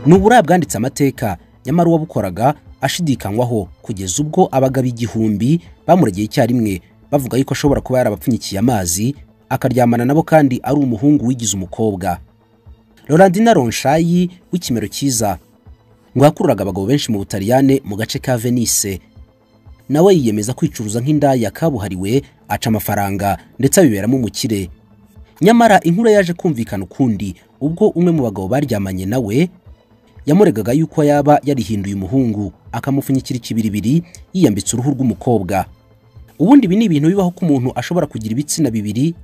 nubura yabwanditse amateka nyamara uwabukoraga ashidikanywaho kugeza ubwo abagabo igihumbi bamuregeye icyarimwe bavuga yuko ashobora kuba yarabapfunyikiye amazi akaryamana nabo kandi ari umuhungu wigize umukobwa Rolandina Ronshayi w'ikimero cyiza ngo yakururaga abagabo benshi mu Butaliyane mu gace ka Venice nawe yiyemeza kwicuruza nk'indaya kabuhariwe aca amafaranga ndetse abiberamo umukire nyamara inkuru yaje kumvikana ukundi ubwo umwe mu bagabo baryamanye nawe yamuregaga yuko yaba yarihinduye umuhungu akamupfunyikira ikibiribiri yiyambitse uruhu rw'umukobwa ubundi ibi ni ibintu bibaho ko umuntu ashobora kugira ibitsina bibiri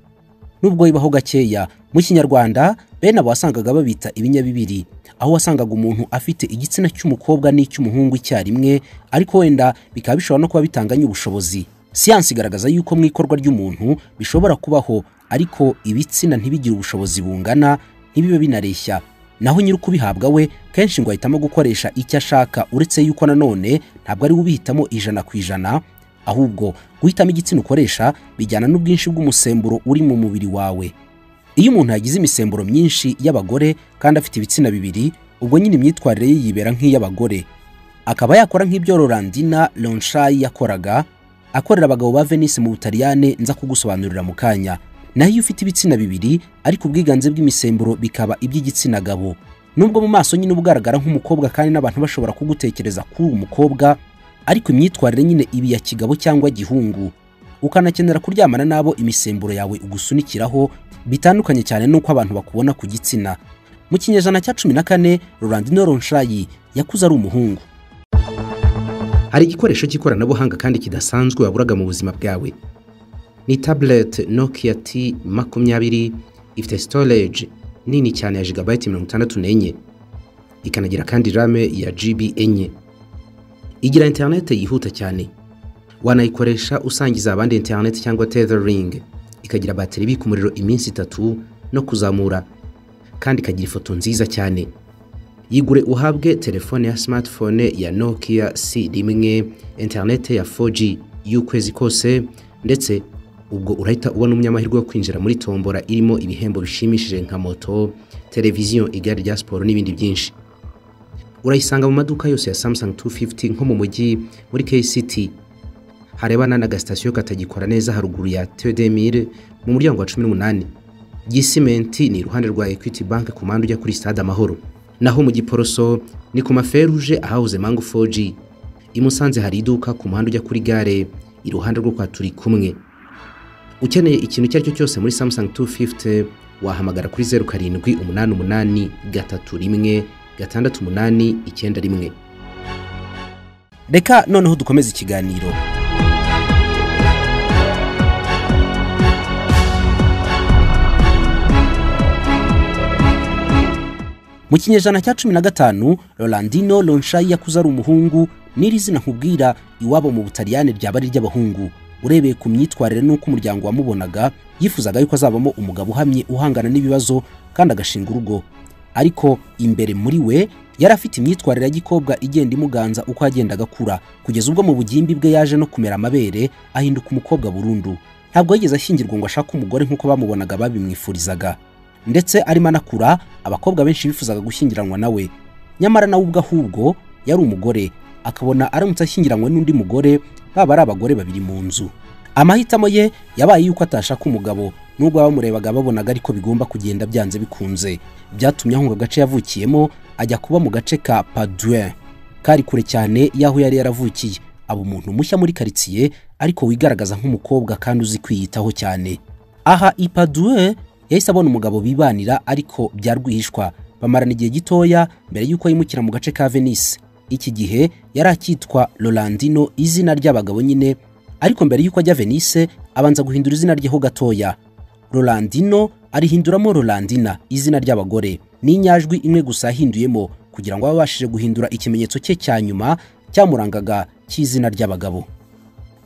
nubwo bibaho gakeya mu kinyarwanda bene abo wasangaga babita ibinyabibiri aho wasangaga umuntu afite igitsina cy'umukobwa n'icy'umuhungu icyarimwe ariko wenda bikaba bishobora no kuba bitanganye ubushobozi siyansi igaragaza yuko mu ikorwa ry'umuntu bishobora kubaho ariko ibitsina ntibigire ubushobozi bungana ntibibe binareshya naho nyiri ukubihabwa we kenshi ngo ahitamo gukoresha icyo ashaka uretse yuko nanone ntabwo ari we ubihitamo ijana ku ijana ahubwo guhitamo igitsina ukoresha bijyana n'ubwinshi bw'umusemburo uri mu mubiri wawe iyo umuntu yagize imisemburo myinshi y'abagore kandi afite ibitsina bibiri ubwo nyine imyitwarire ye yibera nk'iy'abagore akaba yakora nk'ibyo Rolandina Lonshayi yakoraga akorera abagabo ba Venice mu Butaliyane nza kugusobanurira mu kanya naho iyo ufite ibitsina bibiri ariko ubwiganze bw'imisemburo bikaba iby'igitsina gabo nubwo mu maso nyine uba ugaragara nk'umukobwa kandi n'abantu bashobora kugutekereza kuri uwo mukobwa ariko imyitwarire nyine ibi ya kigabo cyangwa gihungu ukanakenera kuryamana n'abo imisemburo yawe ugusunikiraho bitandukanye cyane n'uko abantu bakubona ku gitsina mu kinyejana cya cumi na kane Rolandino Ronshayi yakuze ari umuhungu hari igikoresho cy'ikoranabuhanga kandi kidasanzwe waburaga mu buzima bwawe ni tabuleti nokiya ti makumyabiri ifite sitoreji nini cyane ya jigabayiti mirongo itandatu n'enye ikanagira kandi rame ya jibi enye igira interineti yihuta cyane wanayikoresha usangiza abandi interineti cyangwa tetheringi ikagira bateri ibika umuriro iminsi itatu no kuzamura kandi ikagira ifoto nziza cyane yigure uhabwe telefone ya simatifone ya nokiya si rimwe interineti ya 4G y'ukwezi kose ndetse ubwo urahita ubona umunyamahirwe wo kwinjira muri tombora irimo ibihembo bishimishije nka moto televiziyo igare rya siporo n'ibindi byinshi urayisanga mu maduka yose ya Samsung 250 nko mu mujyi muri KCT harebana n'agasitasiyo katagikora neza haruguru ya Tedemire mu muryango wa 18 Gisimenti ni iruhande rwa Equity Bank ku mpande ujya kuri Stade Amahoro naho mu Giporoso ni ku maferuje ahahoze Mango 4G i Musanze hari iduka ku muhanda ujya kuri gare iruhande rwo kwa turi kumwe ukeneye ikintu icyo ari cyo cyose muri Samsung 250 wahamagara kuri zeru karindwi umunani umunani gatatu rimwe gatandatu umunani icyenda rimwe reka noneho dukomeze ikiganiro mu kinyejana cya cumi na gatanu rolandino lonshayi yakuze ari umuhungu n'iri zina nkubwira iwabo mu butaliyane ryaba ari iry'abahungu urebeye ku myitwarire n'uko umuryango wamubonaga yifuzaga yuko azabamo umugabo uhamye uhangana n'ibibazo kandi agashinga urugo ariko imbere muri we yari afite imyitwarire ya gikobwa igenda imuganza uko yagendaga akura kugeza ubwo mu bugimbi bwe yaje no kumera amabere ahinduka umukobwa burundu ntabwo yigeze ashyingirwa ngo ashake umugore nk'uko bamubonaga babimwifurizaga ndetse arimo anakura abakobwa benshi bifuzaga gushyingiranwa nawe nyamara nawe ubwo ahubwo yari umugore akabona aramutse ashyingiranywe n'undi mugore baba ari abagore babiri mu nzu amahitamo ye yabaye yuko atashaka umugabo nubwo abamurebaga babonaga ariko bigomba kugenda byanze bikunze byatumye ahunga agace yavukiyemo ajya kuba mu gace ka padue kari kure cyane y'aho yari yaravukiye aba umuntu mushya muri karitsiye ariko wigaragaza nk'umukobwa kandi uzi kwiyitaho cyane aha ipadue yahise abona umugabo bibanira ariko bya rwihishwa bamarana igihe gitoya mbere y'uko yimukira mu gace ka venise iki gihe yari akitwa Rolandino izina ry'abagabo nyine ariko mbere y'uko ajya Venice abanza guhindura izina rye ho gatoya Rolandino arihinduramo Rolandina izina ry'abagore ni inyajwi imwe gusa yahinduyemo kugira ngo ababashije guhindura ikimenyetso cye cya nyuma cyamurangaga cy'izina ry'abagabo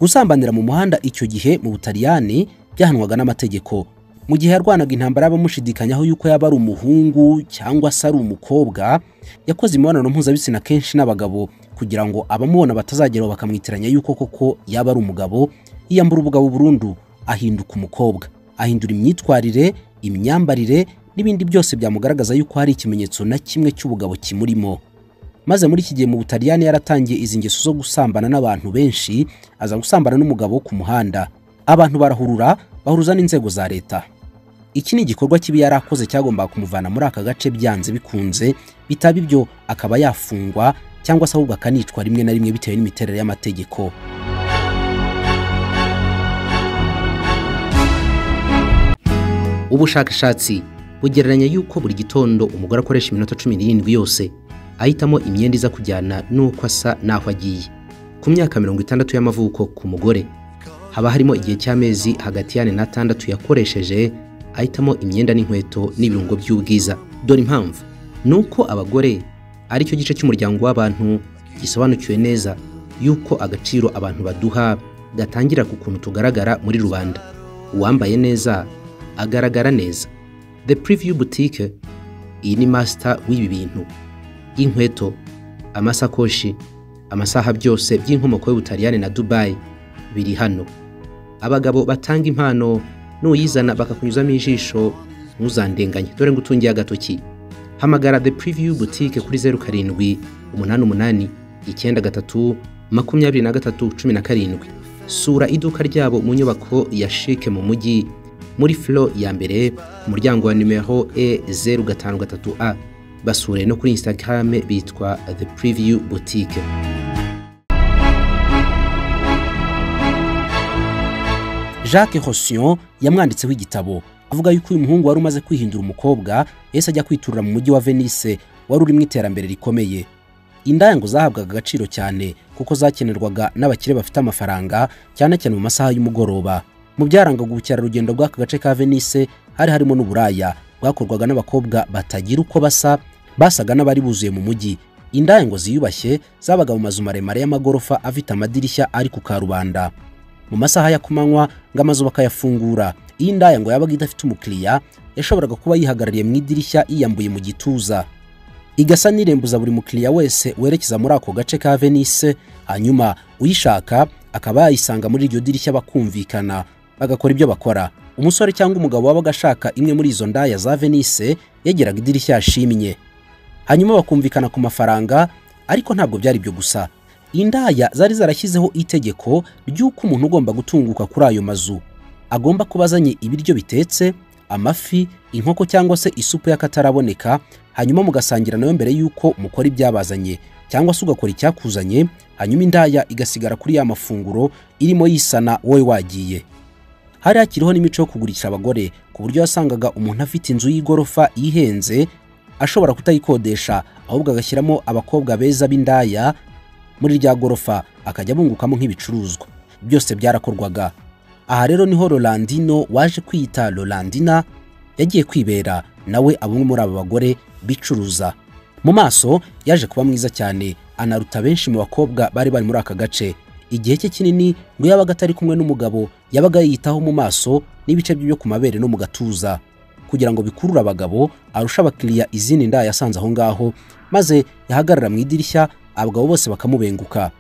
gusambanira mu muhanda icyo gihe mu Butaliyani byahanwaga n'amategeko mu gihe yarwanaga intambara y'abamushidikanyaho yuko yaba ari umuhungu cyangwa se ari umukobwa yakoze imibonano mpuzabitsina kenshi n'abagabo kugira ngo abamubona batazageraho bakamwitiranya yuko koko yaba ari umugabo yiyambura ubugabo burundu ahinduka umukobwa ahindura imyitwarire imyambarire n'ibindi byose byamugaragaza yuko hari ikimenyetso na kimwe cy'ubugabo kimurimo maze muri iki gihe mu butaliyani yaratangiye izi ngeso zo gusambana n'abantu benshi aza gusambana n'umugabo wo ku muhanda abantu barahurura bahuruza n'inzego za leta iki ni igikorwa kibi yari akoze cyagombaga kumuvana muri aka gace byanze bikunze bitaba ibyo akaba yafungwa cyangwa se ahubwo akanicwa rimwe na rimwe bitewe n'imiterere y'amategeko ubushakashatsi bugereranya yuko buri gitondo umugore akoresha iminota cumi n'irindwi yose ahitamo imyenda iza kujyana n'uko asa n'aho agiye ku myaka mirongo itandatu y'amavuko ku mugore haba harimo igihe cy'amezi hagati y'ane n'atandatu yakoresheje ahitamo imyenda n'inkweto n'ibirungo by'ubwiza dore impamvu ni uko abagore ari cyo gice cy'umuryango w'abantu gisobanukiwe neza yuko agaciro abantu baduha gatangira ku kuntu tugaragara muri rubanda uwambaye neza agaragara neza the preview boutique iyi ni master w'ibi bintu inkweto amasakoshi amasaha byose by'inkomoko y'ubutaliyani na dubayi biri hano abagabo batanga impano nuyizana bakakunyuzamo ijisho ntuzandenganye dore ngo utungiye agatoki hamagara the preview boutique kuri zeru karindwi umunani umunani icyenda gatatu makumyabiri na gatatu cumi na karindwi sura iduka ryabo mu nyubako ya shike mu mujyi muri flo ya mbere ku muryango wa nimero e zeru gatanu gatatu a basure no kuri Instagram bitwa The Preview Boutique. Jacques Rosion yamwanditseho igitabo avuga yuko uyu muhungu wari umaze kwihindura umukobwa yahise ajya kwiturira mu mujyi wa Venice wari urimo iterambere rikomeye. Indayango zahabwaga agaciro cyane kuko zakenerwaga n'abakire bafite amafaranga cyane cyane mu masaha y'umugoroba. Mu byarangaga ubukerarugendo bw'aka gace ka Venice hari harimo n'uburaya bwakorwaga n'abakobwa batagira uko basa basaga n'abari buzuye mu mujyi indayango ziyubashye zabaga mu mazu maremare y'amagorofa afite amadirishya ari ku karubanda mu masaha ya kumanywa ngo amazu bakayafungura iyo indayango yabaga idafite umukiriya yashoboraga kuba yihagarariye mu idirishya yiyambuye mu gituza igasa n'irembuza buri mukiriya wese werekeza muri ako gace ka venise hanyuma uyishaka akaba yayisanga muri iryo dirishya bakumvikana bagakora ibyo bakora umusore cyangwa umugabo wabaga ashaka imwe muri izo ndaya za venise yageraga idirishya yashimye hanyuma bakumvikana ku mafaranga ariko ntabwo byari byo gusa indaya zari zarashyizeho itegeko ry'uko umuntu ugomba gutunguka kuri ayo mazu agomba kuba azanye ibiryo bitetse amafi inkoko cyangwa se isupu y'akataraboneka hanyuma mugasangira nayo mbere y'uko mukora ibyabazanye cyangwa se ugakora icyakuzanye hanyuma indaya igasigara kuri ya mafunguro irimo yisana wowe wagiye hari hakiriho n'imico yo kugurisha abagore ku buryo wasangaga umuntu afite inzu y'igorofa yihenze ashobora kutayikodesha ahubwo agashyiramo abakobwa beza b'indaya muri rya gorofa akajya abungukamo nk'ibicuruzwa byose byarakorwaga aha rero niho rolandino waje kwiyita rolandina yagiye kwibera nawe abumwe muri aba bagore bicuruza mu maso yaje kuba mwiza cyane anaruta benshi mu bakobwa bari bari muri aka gace igihe cye kinini ngo yabaga atari kumwe n'umugabo yabaga yiyitaho mu maso n'ibice bye byo ku mabere no mu gatuza kugira ngo bikurure abagabo arusha abakiriya izindi nda yasanze aho ngaho maze yahagarara mu idirishya abagabo bose bakamubenguka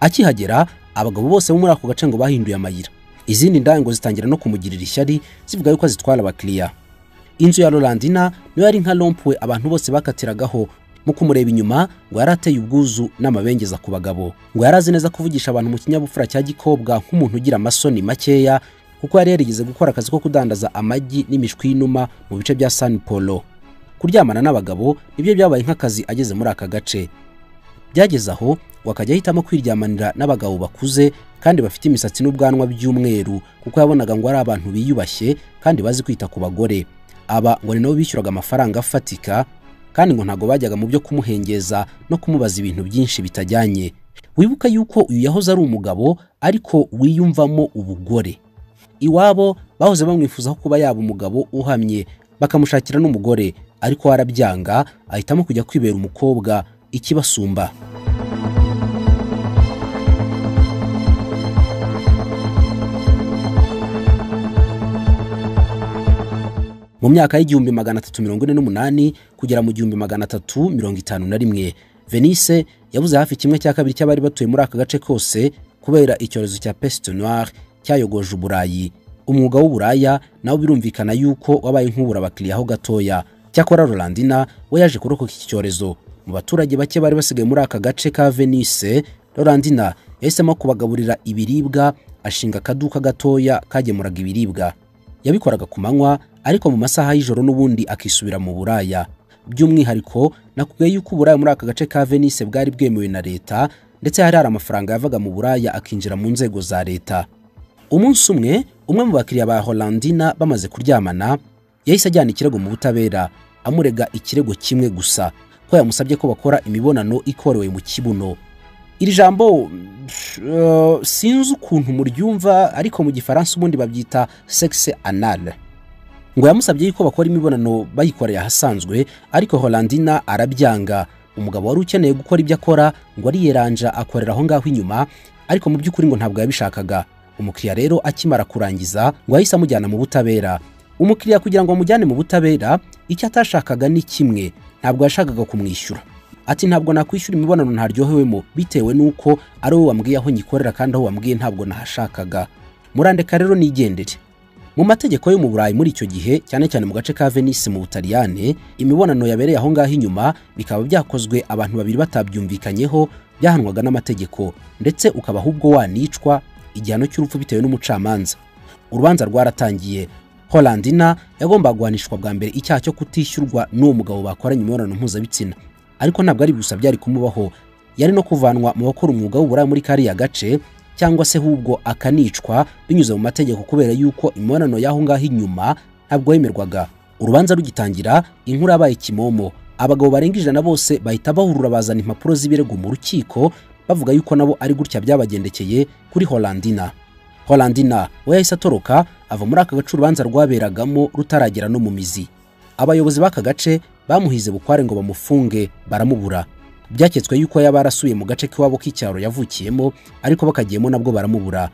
akihagera abagabo bose bo muri ako gace ngo bahinduye amayira izindi nda ngo zitangira no kumugirira ishyari zivuga yuko zitwara abakiriya inzu ya rolandina niyo yari nka rompuwe abantu bose bakatiragaho mu kumureba inyuma ngo yari ateye ubwuzu n'amabengeza ku bagabo ngo yari azi neza kuvugisha abantu mu kinyabupfura cya gikobwa nk'umuntu ugira amasoni makeya kuko yari yarigeze gukora akazi ko kudandaza amagi n'imishwi y'inuma mu bice bya san polo kuryamana n'abagabo nibyo byabaye nk'akazi ageze muri aka gace byageze aho ngo akajya ahitamo kwiryamanira n'abagabo bakuze kandi bafite imisatsi n'ubwanwa by'umweru kuko yabonaga ngo ari abantu biyubashye kandi bazi kwita ku bagore aba ngo ni nabo bishyuraga amafaranga afatika kandi ngo ntabwo bajyaga mu byo kumuhengeza no kumubaza ibintu byinshi bitajyanye wibuka yuko uyu yahoze ari umugabo ariko wiyumvamo ubugore iwabo bahoze bamwifuzaho kuba yaba umugabo uhamye bakamushakira n'umugore ariko warabyanga ahitamo kujya kwibera umukobwa ikibasumba mu myaka y'igihumbi magana atatu mirongo ine n'umunani kugera mu gihumbi magana atatu mirongo itanu na rimwe venise yabuze hafi kimwe cya kabiri cy'abari batuye muri aka gace kose kubera icyorezo cya pesite noire cyayogoje uburayi umwuga w'uburaya nawo birumvikana yuko wabaye nk'ubura abakiriya ho gatoya cyakora Rolandina we yaje kurokoka iki cyorezo mu baturage bake bari basigaye muri aka gace ka Venice Rolandina yahisemo kubagaburira ibiribwa ashinga akaduka gatoya kagemuraga ibiribwa yabikoraga ku manywa ariko mu masaha y'ijoro n'ubundi akisubira mu buraya by'umwihariko nakubwiye yuko uburaya muri aka gace ka Venice bwari bwemewe na leta ndetse hari hari amafaranga yavaga mu buraya akinjira mu nzego za leta umunsi umwe umwe mu bakiriya ba Holandina bamaze kuryamana yahise ajyana ikirego mu butabera amurega ikirego kimwe gusa ko yamusabye ko bakora imibonano ikorewe mu kibuno iri jambo pff, eh, sinzi ukuntu muryumva ariko mu gifaransa ubundi babyita sexe anal ngo yamusabye yuko bakora imibonano bayikoreye ahasanzwe ariko Holandina arabyanga umugabo wari ukeneye gukora ibyo akora ngo ariyeranja akorera aho ngaho inyuma ariko mu by'ukuri ngo ntabwo yabishakaga umukiriya rero akimara kurangiza ngo yahise amujyana mu butabera umukiriya kugira ngo amujyane mu butabera icyo atashakaga ni kimwe ntabwo yashakaga kumwishyura ati ntabwo nakwishyura imibonano ntaryohewemo bitewe n'uko ari wowe wambwiye aho nyikorera kandi aho wambwiye ntabwo nahashakaga murandeka rero nigendere mu mategeko yo mu burayi muri icyo gihe cyane cyane mu gace ka Venice mu Butaliyane imibonano yabereye aho ngaho inyuma bikaba byakozwe abantu babiri batabyumvikanyeho byahanwaga n'amategeko ndetse ukaba ahubwo wanicwa igihano cy'urupfu bitewe n'umucamanza urubanza rwaratangiye Holandina yagombaga guhanishwa bwa mbere icyaha cyo kutishyurwa n'uwo mugabo bakoranye imibonano mpuzabitsina ariko ntabwo ari gusa byari kumubaho yari no kuvanwa mu bakora umwuga w'uburaya muri kariya gace cyangwa se ahubwo akanicwa binyuze mu mategeko kubera yuko imibonano y'aho ngaho inyuma ntabwo yemerwaga urubanza rugitangira inkuru yabaye kimomo abagabo barenga ijana bose bahita bahurura bazana impapuro z'ibirego mu rukiko bavuga yuko nabo ari gutya byabagendekeye kuri Holandina Holandina we yahise atoroka ava muri aka gace urubanza rwaberagamo rutaragera no mu mizi abayobozi b'aka gace bamuhize bukware ngo bamufunge baramubura byaketswe yuko yaba yarasuye mu gace k'iwabo k'icyaro yavukiyemo ariko bakagiyemo nabwo baramubura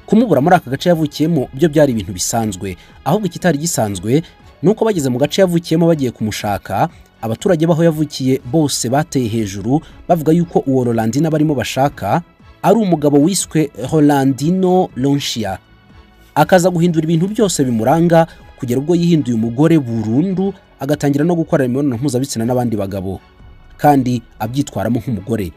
kumubura muri aka gace yavukiyemo byo byari ibintu bisanzwe ahubwo ikitari gisanzwe ni uko bageze mu gace yavukiyemo bagiye kumushaka abaturage b'aho yavukiye bose bateye hejuru bavuga yuko uwo Rolandina barimo bashaka ari umugabo wiswe Rolandino Lonchia akaza guhindura ibintu byose bimuranga kugera ubwo yihinduye umugore burundu agatangira no gukora imibonano mpuzabitsina n'abandi bagabo kandi abyitwaramo nk'umugore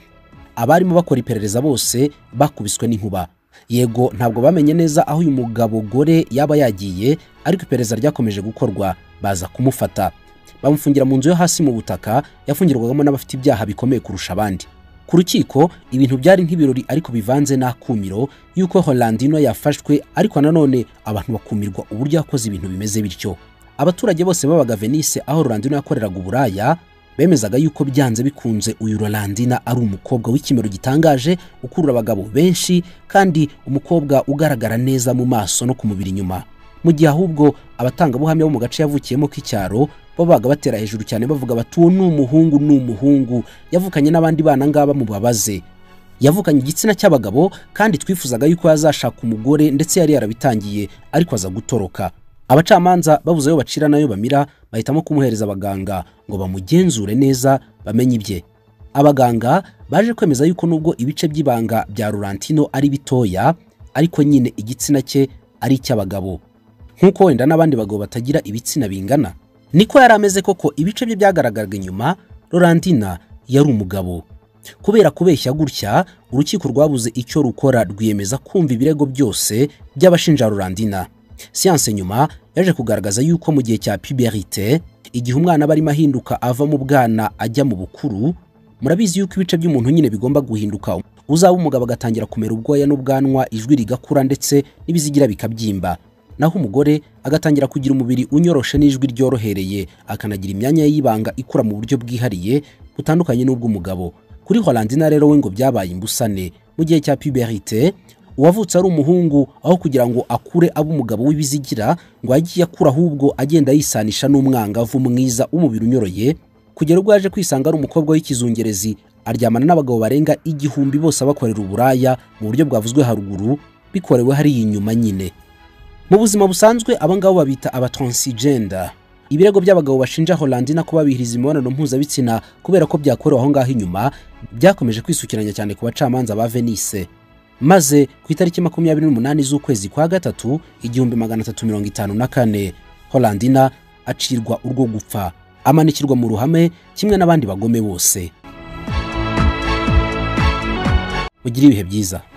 abarimo bakora iperereza bose bakubiswe n'inkuba yego ntabwo bamenye neza aho uyu mugabo gore yaba yagiye ariko iperereza ryakomeje gukorwa baza kumufata bamufungira mu nzu yo hasi mu butaka yafungirwagamo n'abafite ibyaha bikomeye kurusha abandi ku rukiko ibintu byari nk'ibirori ariko bivanze n'akumiro y'uko Holandino yafashwe ariko nanone abantu bakumirwa uburyo yakoze ibintu bimeze bityo abaturage bose babaga Venice aho Rolandino yakoreraga uburaya bemezaga yuko byanze bikunze uyu Rolandina ari umukobwa w'ikimero gitangaje ukurura abagabo benshi kandi umukobwa ugaragara neza mu maso no ku mubiri inyuma mu gihe ahubwo abatangabuhamya bo mu gace yavukiyemo k'icyaro bo babaga batera hejuru cyane bavuga bati uwo ni umuhungu ni umuhungu yavukanye n'abandi bana ngaba mubabaze yavukanye igitsina cy'abagabo kandi twifuzaga yuko yazashaka umugore ndetse yari yarabitangiye ariko aza gutoroka abacamanza babuze ayo bacira n'ayo bamira bahitamo kumuhereza abaganga ngo bamugenzure neza bamenye ibye abaganga baje kwemeza yuko nubwo ibice by'ibanga bya Rurantino ari bitoya ariko nyine igitsina cye ari icy'abagabo nk'uko wenda n'abandi bagabo batagira ibitsina bingana niko yari ameze koko ibice bye byagaragaraga inyuma Rolandina yari umugabo kubera kubeshya gutya urukiko rwabuze icyo rukora rwiyemeza kumva ibirego byose by'abashinja Rolandina siyanse nyuma yaje kugaragaza yuko mu gihe cya puberite igihe umwana aba arimo ahinduka ava mu bwana ajya mu bukuru murabizi yuko ibice by'umuntu nyine bigomba guhinduka uzaba umugabo agatangira kumera ubwoya n'ubwanwa ijwi rigakura ndetse n'ibizigira bikabyimba naho umugore agatangira kugira umubiri unyoroshe n'ijwi ryorohereye akanagira imyanya ye y'ibanga ikura mu buryo bwihariye butandukanye n'ubw'umugabo kuri Holandina rero we ngo byabaye imbusane mu gihe cya puberite uwavutse ari umuhungu aho kugira ngo akure abe umugabo w'ibizigira ngo yagiye akura ahubwo agenda yisanisha n'umwangavu mwiza w'umubiri unyoroye kugera ubwo yaje kwisanga ari umukobwa w'ikizungerezi aryamana n'abagabo barenga igihumbi bose abakorera uburaya mu buryo bwavuzwe haruguru bikorewe hariya inyuma nyine mu buzima busanzwe abangabo babita abatransigenda ibirego by'abagabo bashinja Holandina kuba bihiriza imibonano mpuzabitsina kubera ko byakorewe aho ngaho inyuma byakomeje kwisukiranya cyane ku bacamanza ba Venice maze ku itariki makumyabiri n'umunani z'ukwezi kwa gatatu igihumbi magana atatu mirongo itanu na kane holandina acirwa urwo gupfa amanikirwa mu ruhame kimwe n'abandi bagome bose ugire ibihe byiza